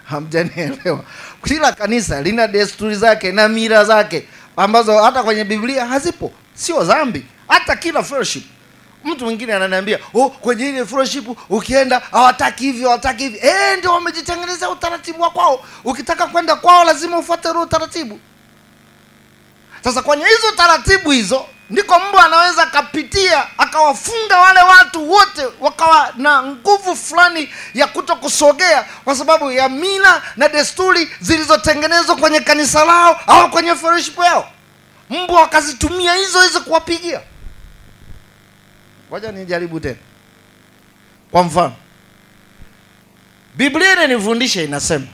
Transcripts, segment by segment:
hamjanielewa kila kanisa lina desturi zake na mira zake ambazo hata kwenye biblia hazipo sio dhambi hata kila fellowship mtu mwingine ananiambia oh, kwenye ile fellowship ukienda hawataki hivyo hawataki hivi eh ndio wamejitengenezea utaratibu wa kwao ukitaka kwenda kwao lazima ufuate ule utaratibu sasa kwenye hizo taratibu hizo ndiko mbwa anaweza akapitia akawafunga wale watu wote wakawa na nguvu fulani ya kuto kusogea kwa sababu ya mila na desturi zilizotengenezwa kwenye kanisa lao au kwenye fellowship yao mbwa wakazitumia hizo hizo kuwapigia ngoja nijaribu tena kwa mfano biblia inanifundisha inasema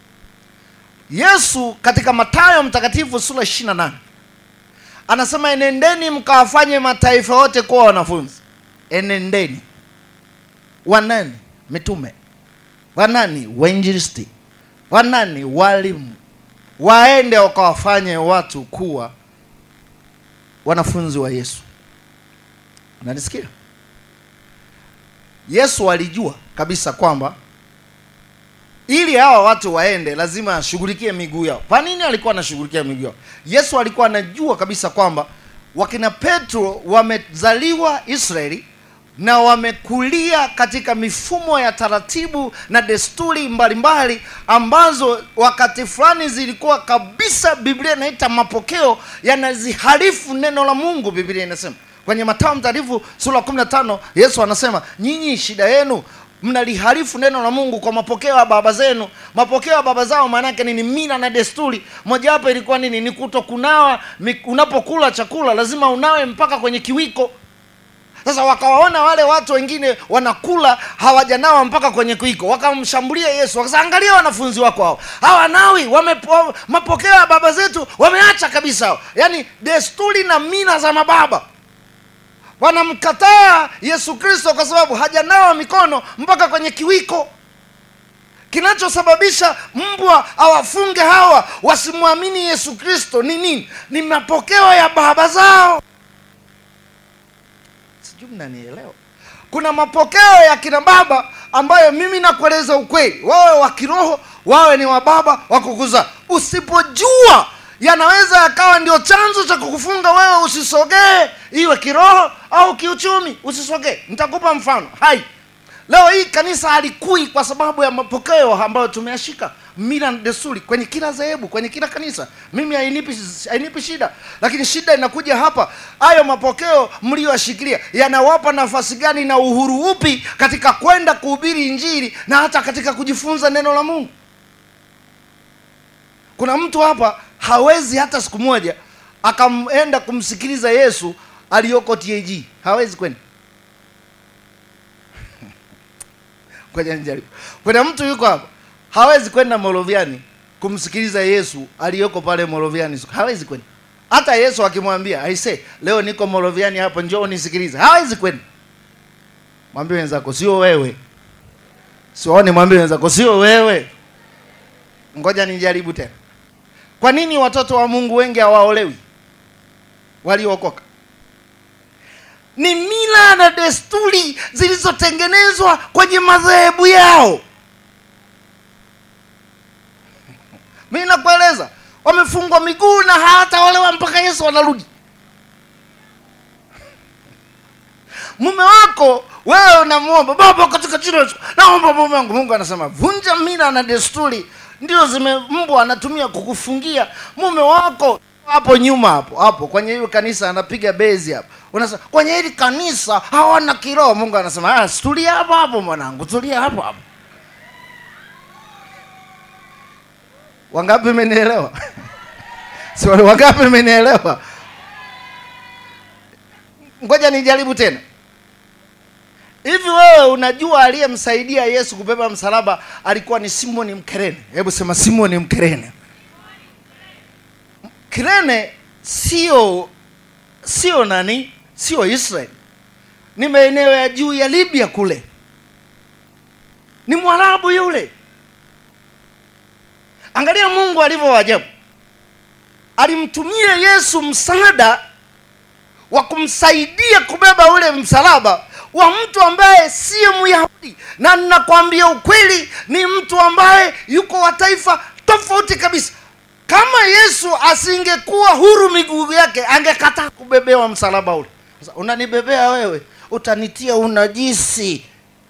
yesu katika matayo mtakatifu sura 28 anasema enendeni mkawafanye mataifa yote kuwa wanafunzi enendeni wanani mitume wanani wainjilisti wanani walimu waende wakawafanye watu kuwa wanafunzi wa yesu unanisikia yesu alijua kabisa kwamba ili hawa watu waende lazima ashughulikie miguu yao kwa nini alikuwa anashughulikia miguu yao yesu alikuwa anajua kabisa kwamba wakina petro wamezaliwa israeli na wamekulia katika mifumo ya taratibu na desturi mbalimbali mbali, ambazo wakati fulani zilikuwa kabisa biblia inaita mapokeo yanaziharifu neno la mungu biblia inasema kwenye matao mtakatifu sura 15 yesu anasema nyinyi shida yenu mnaliharifu neno la mungu kwa mapokeo ya baba zenu mapokeo ya baba zao maanake nini mila na desturi mojawapo ilikuwa nini ni kuto kunawa unapokula chakula lazima unawe mpaka kwenye kiwiko sasa wakawaona wale watu wengine wanakula hawajanawa mpaka kwenye kuiko wakamshambulia yesu wakasema angalia wanafunzi wako hao hawanawi wame, mapokeo ya baba zetu wameacha kabisa hao yaani desturi na mila za mababa wanamkataa yesu kristo kwa sababu hajanawa mikono mpaka kwenye kiwiko kinachosababisha mbwa awafunge hawa wasimwamini yesu kristo ni nini ni mapokeo ya baba zao sijui mnanielewa kuna mapokeo ya kina baba ambayo mimi nakueleza ukweli wawe wa kiroho wawe ni wa baba wa kukuzaa usipojua yanaweza yakawa ndio chanzo cha kukufunga wewe usisogee iwe kiroho au kiuchumi usisogee nitakupa mfano hai leo hii kanisa halikui kwa sababu ya mapokeo ambayo tumeyashika mila na desturi kwenye kila dhehebu kwenye kila kanisa mimi hainipi hainipi shida lakini shida inakuja hapa hayo mapokeo mliyoyashikilia yanawapa nafasi gani na uhuru upi katika kwenda kuhubiri injili na hata katika kujifunza neno la mungu kuna mtu hapa hawezi hata siku moja akaenda kumsikiliza yesu aliyoko tag hawezi kwenda ngoja nijaribu kuna mtu yuko hapa hawezi kwenda moroviani kumsikiliza yesu aliyoko pale moroviani hawezi kwenda hata yesu akimwambia aise leo niko moroviani hapo njoo nisikilize hawezi kwenda mwambie wenzako sio wewe siwaone mwambie wenzako sio wewe ngoja nijaribu tena kwa nini watoto wa mungu wengi hawaolewi waliookoka ni mila na desturi zilizotengenezwa kwenye madhehebu yao mi nakueleza wamefungwa miguu na hawataolewa mpaka yesu wanarudi mume wako wewe unamwomba baba katika jina la Yesu, naomba mume wangu mungu anasema vunja mila na desturi ndio zime mbwa anatumia kukufungia mume wako hapo nyuma hapo hapo kwenye hiyo kanisa anapiga bezi hapo unasema kwenye hili kanisa hawana kiroho mungu anasema ah, tulia hapo hapo mwanangu tulia hapo hapo wangapi mmenielewa si wale wangapi mmenielewa ngoja nijaribu tena hivi wewe unajua aliyemsaidia yesu kubeba msalaba alikuwa ni simoni mkerene hebu sema simoni mkerene kirene sio sio nani sio israeli ni maeneo ya juu ya libya kule ni mwarabu yule angalia mungu alivyo wajabu alimtumia yesu msaada wa kumsaidia kubeba ule msalaba wa mtu ambaye siye myahudi na ninakwambia ukweli ni mtu ambaye yuko wa taifa tofauti kabisa kama yesu asingekuwa huru miguu yake angekataa kubebewa msalaba ule sasa unanibebea wewe utanitia unajisi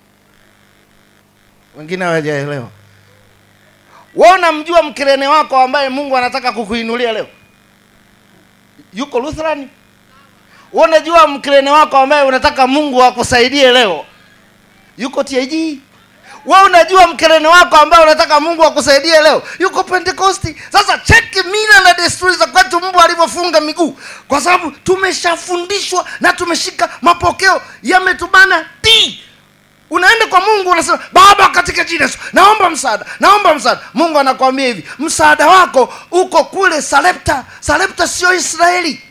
wengine hawajaelewa wewe unamjua mkirene wako ambaye mungu anataka kukuinulia leo yuko lutherani wewe unajua mkirene wako ambaye unataka mungu akusaidie leo yuko tag wewe unajua mkerene wako ambaye unataka mungu akusaidie leo yuko pentekosti sasa cheki mila na desturi za kwetu mbu alivyofunga miguu kwa sababu tumeshafundishwa na tumeshika mapokeo yametubana ti unaenda kwa mungu unasema baba katika jina Yesu naomba msaada naomba msaada mungu anakwambia hivi msaada wako uko kule salepta salepta sio israeli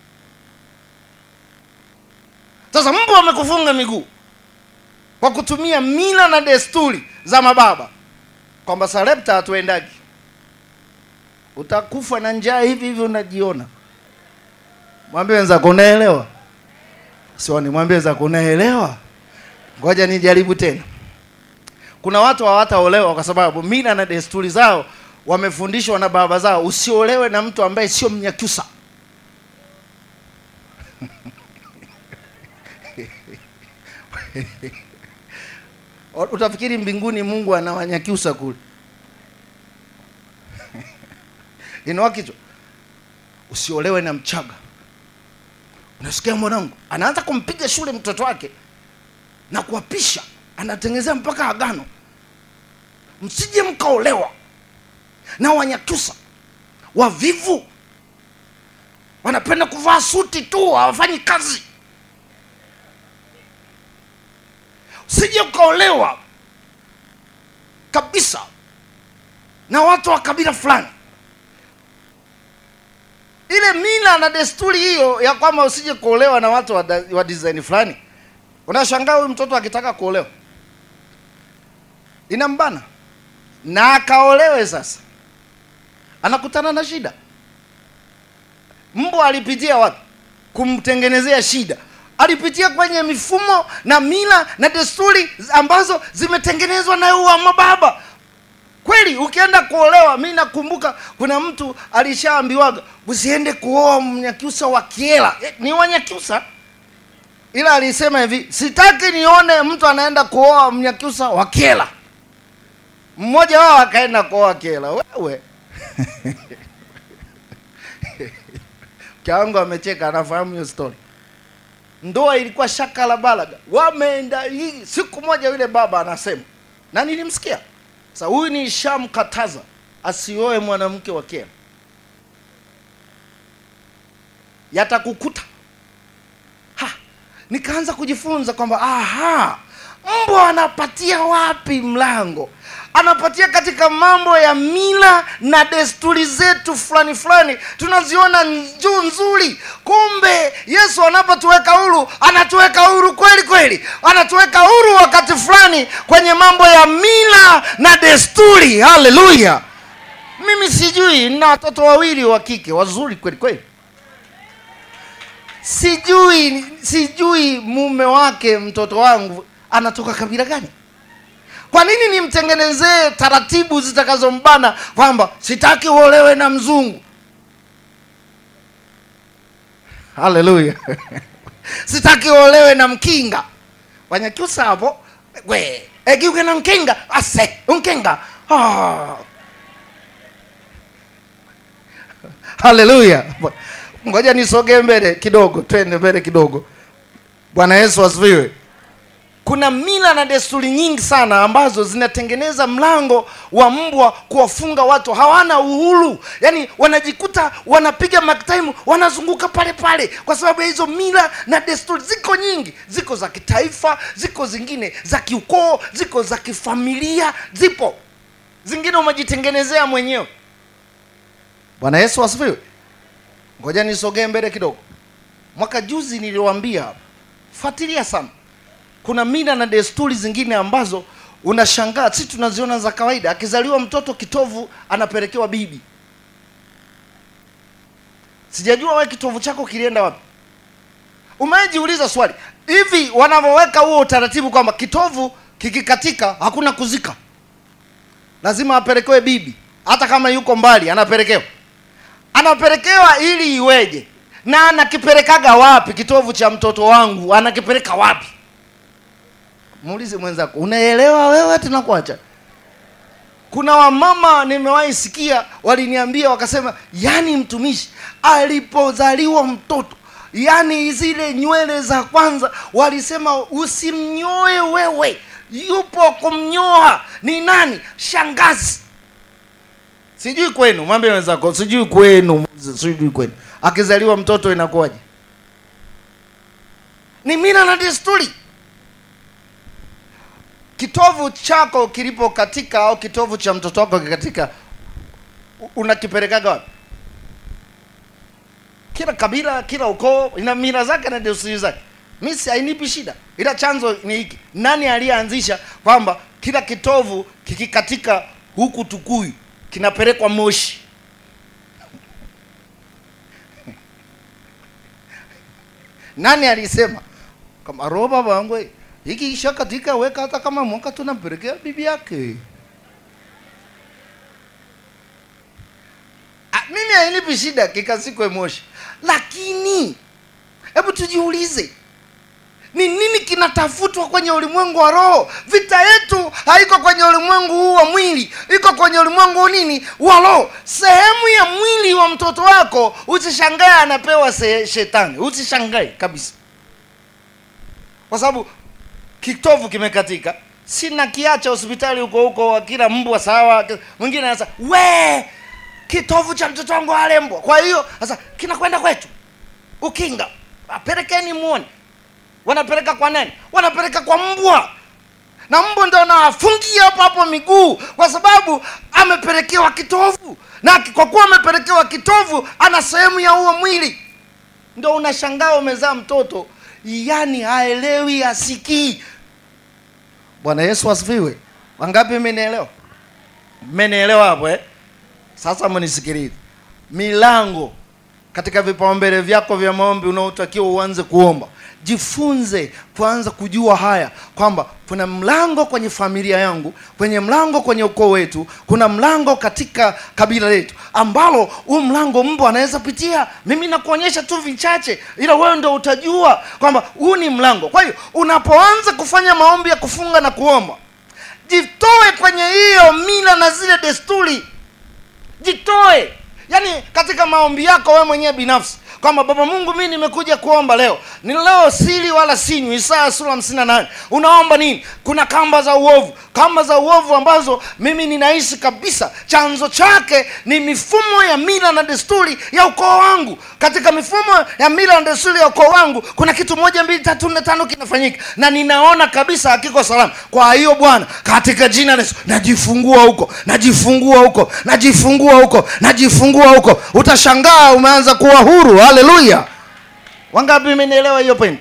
sasa mbu amekufunga miguu kwa kutumia mila na desturi za mababa kwamba salepta hatuendagi utakufa na njaa hivi hivi unajiona mwambie wenzako unaelewa sioni mwambie wenzako unaelewa ngoja nijaribu tena kuna watu hawataolewa kwa sababu mila na desturi zao wamefundishwa na baba zao usiolewe na mtu ambaye sio mnyakyusa utafikiri mbinguni mungu anawanyakyusa kule inua kichwa usiolewe na mchaga unasikia mwanangu anaanza kumpiga shule mtoto wake na kuwapisha anatengenezea mpaka agano msije mkaolewa na wanyakyusa wavivu wanapenda kuvaa suti tu hawafanyi kazi usije ukaolewa kabisa na watu wa kabila fulani ile mila na desturi hiyo ya kwamba usije kuolewa na watu wa, da, wa design fulani unashangaa huyu mtoto akitaka kuolewa inambana na akaolewe sasa anakutana na shida mbwa alipitia wapi kumtengenezea shida alipitia kwenye mifumo na mila na desturi ambazo zimetengenezwa na wa mababa kweli ukienda kuolewa mi nakumbuka kuna mtu alishaambiwaga usiende kuoa mnyakyusa wa kiela eh, ni wanyakyusa ila alisema hivi sitaki nione mtu anaenda kuoa mnyakyusa wa kiela mmoja wao akaenda kuoa kiela wewe kiangu amecheka anafahamu hiyo story ndoa ilikuwa shaka la balaga wameenda hii siku moja yule baba anasema na nilimsikia sasa huyu ni shamkataza asioe mwanamke wa kera yatakukuta ha nikaanza kujifunza kwamba aha mbwa anapatia wapi mlango anapatia katika mambo ya mila na desturi zetu fulani fulani tunaziona juu nzuri kumbe yesu anapotuweka huru anatuweka huru kweli kweli anatuweka huru wakati fulani kwenye mambo ya mila na desturi haleluya mimi sijui nina watoto wawili wa kike wazuri kweli kweli sijui sijui mume wake mtoto wangu anatoka kabila gani kwa nini nimtengenezee taratibu zitakazombana kwamba sitaki uolewe na mzungu haleluya sitaki uolewe na mkinga wanyakyusa hapo we egiuke na mkinga ase mkinga oh. haleluya ngoja nisogee mbele kidogo twende mbele kidogo bwana yesu asifiwe kuna mila na desturi nyingi sana ambazo zinatengeneza mlango wa mbwa kuwafunga watu hawana uhuru yaani wanajikuta wanapiga maktaimu wanazunguka pale pale kwa sababu ya hizo mila na desturi ziko nyingi ziko za kitaifa ziko zingine za kiukoo ziko za kifamilia zipo zingine umejitengenezea mwenyewe bwana yesu asifiwe ngoja nisogee mbele kidogo mwaka juzi niliwaambia hapa fuatilia sana kuna mila na desturi zingine ambazo unashangaa si tunaziona za kawaida akizaliwa mtoto kitovu anapelekewa bibi sijajua we kitovu chako kilienda wapi umejiuliza swali hivi wanavyoweka huo utaratibu kwamba kitovu kikikatika hakuna kuzika lazima apelekewe bibi hata kama yuko mbali anapelekewa anapelekewa ili iweje na anakipelekaga wapi kitovu cha mtoto wangu anakipeleka wapi muulize mwenzako unaelewa wewe tunakuacha kuna wamama nimewahi sikia waliniambia wakasema yani mtumishi alipozaliwa mtoto yani zile nywele za kwanza walisema usimnyoe wewe yupo kumnyoa ni nani shangazi sijui kwenu mwambie wenzako sijui kwenu sijui kwenu akizaliwa mtoto inakuwaje ni mila na desturi kitovu chako kilipo katika au kitovu cha mtoto wako kikatika u- unakipelekaga wapi kila kabila kila ukoo ina mila zake na desturi zake mi si hainipi shida ila chanzo ni hiki nani aliyeanzisha kwamba kila kitovu kikikatika huku tukuyu kinapelekwa moshi nani alisema kama roho baba wangu eh, hiki kisha katika weka hata kama mwaka tunampelekea bibi yake Ah, mimi hainipi shida kikasikwe moshi lakini hebu tujiulize ni nini kinatafutwa kwenye ulimwengu wa roho vita yetu haiko kwenye ulimwengu huu wa mwili iko kwenye ulimwengu huu nini wa roho sehemu ya mwili wa mtoto wako usishangae anapewa se- shetani usishangae kabisa kwa sababu kitovu kimekatika sina kiacha hospitali huko huko wa kila mbwa sawa mwingine anasema we kitovu cha mtoto wangu alembwa kwa hiyo sasa kinakwenda kwetu ukinga apelekeni muone wanapeleka kwa nani wanapeleka kwa mbwa na mbwa ndo anawafungia hapo hapo miguu kwa sababu amepelekewa kitovu na kwa kuwa amepelekewa kitovu ana sehemu ya huo mwili ndo unashangaa umezaa mtoto yani haelewi asikii bwana yesu asifiwe wangapi mmenielewa mmenielewa hapo eh? sasa mnisikilize milango katika vipaumbele vyako vya maombi unaotakiwa uanze kuomba jifunze kuanza kujua haya kwamba kuna mlango kwenye familia yangu kwenye mlango kwenye ukoo wetu kuna mlango katika kabila letu ambalo huu mlango mbwa anaweza pitia mimi nakuonyesha tu vichache ila wewe ndo utajua kwamba huu ni mlango kwa hiyo unapoanza kufanya maombi ya kufunga na kuomba jitoe kwenye hiyo mila na zile desturi jitoe yaani katika maombi yako wewe mwenyewe binafsi kwamba baba mungu mi nimekuja kuomba leo ni leo sili wala sinywi isaya sura hamsini na nane unaomba nini kuna kamba za uovu kamba za uovu ambazo mimi ninaishi kabisa chanzo chake ni mifumo ya mila na desturi ya ukoo wangu katika mifumo ya mila na desturi ya ukoo wangu kuna kitu moja mbili tatu nne tano kinafanyika na ninaona kabisa hakiko salama kwa hiyo bwana katika jina la yesu najifungua huko najifungua huko najifungua huko najifungua huko utashangaa umeanza kuwa huru haleluya wangapi imenielewa hiyo point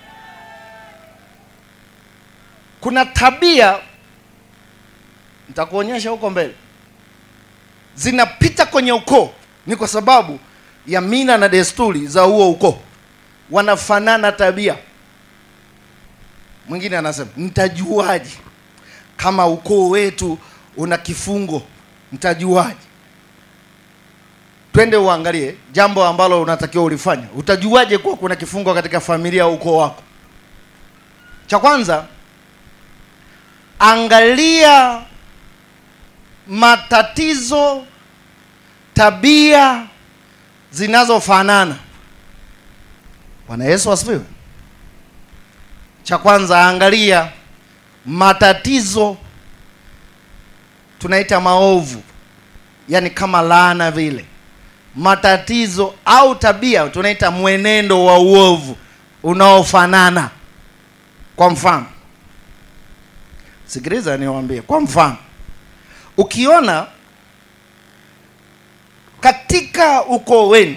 kuna tabia nitakuonyesha huko mbele zinapita kwenye ukoo ni kwa sababu ya mila na desturi za huo ukoo wanafanana tabia mwingine anasema nitajuaje kama ukoo wetu una kifungo nitajuaje twende uangalie jambo ambalo unatakiwa ulifanya utajuaje kuwa kuna kifungo katika familia au ukoo wako cha kwanza angalia matatizo tabia zinazofanana bwana yesu asifiwe cha kwanza angalia matatizo tunaita maovu yani kama laana vile matatizo au tabia tunaita mwenendo wa uovu unaofanana kwa mfano sikiliza niwaambie kwa mfano ukiona katika ukoo wenu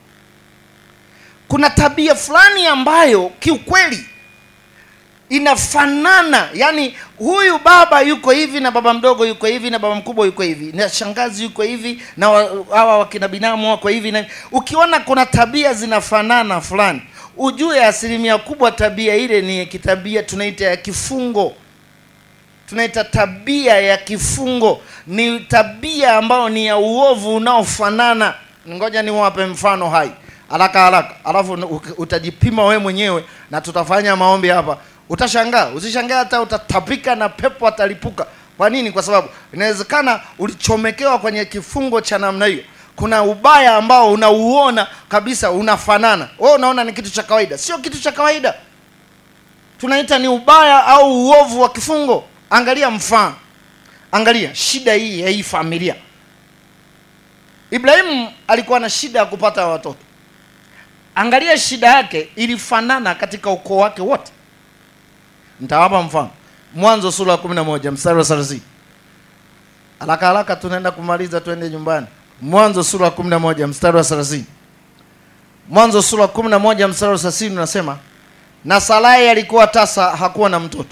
kuna tabia fulani ambayo kiukweli inafanana yani huyu baba yuko hivi na baba mdogo yuko hivi na baba mkubwa yuko hivi na shangazi yuko hivi na wa- hawa wakina binamu wako hivi na ukiona kuna tabia zinafanana fulani ujue asilimia kubwa tabia ile ni kitabia tunaita ya kifungo tunaita tabia ya kifungo ni tabia ambayo ni ya uovu unaofanana ngoja niwape mfano hai haraka haraka alafu utajipima we mwenyewe na tutafanya maombi hapa utashangaa usishangaa hata utatapika na pepo atalipuka kwa nini kwa sababu inawezekana ulichomekewa kwenye kifungo cha namna hiyo kuna ubaya ambao unauona kabisa unafanana wewe unaona ni kitu cha kawaida sio kitu cha kawaida tunaita ni ubaya au uovu wa kifungo angalia mfano angalia shida hii ya hii familia ibrahimu alikuwa na shida ya kupata watoto angalia shida yake ilifanana katika ukoo wake wote nitawapa mfano mwanzo sura ya kumi na moja mstari wa thelathini haraka haraka tunaenda kumaliza twende nyumbani mwanzo sura ya kumi na moja mstari wa thelathini mwanzo sura ya kumi na moja mstari wa thelathini unasema na sarai alikuwa tasa hakuwa na mtoto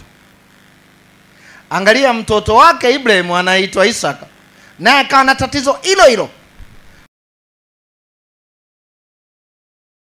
angalia mtoto wake ibrahimu anaitwa isaka naye akawa na tatizo hilo hilo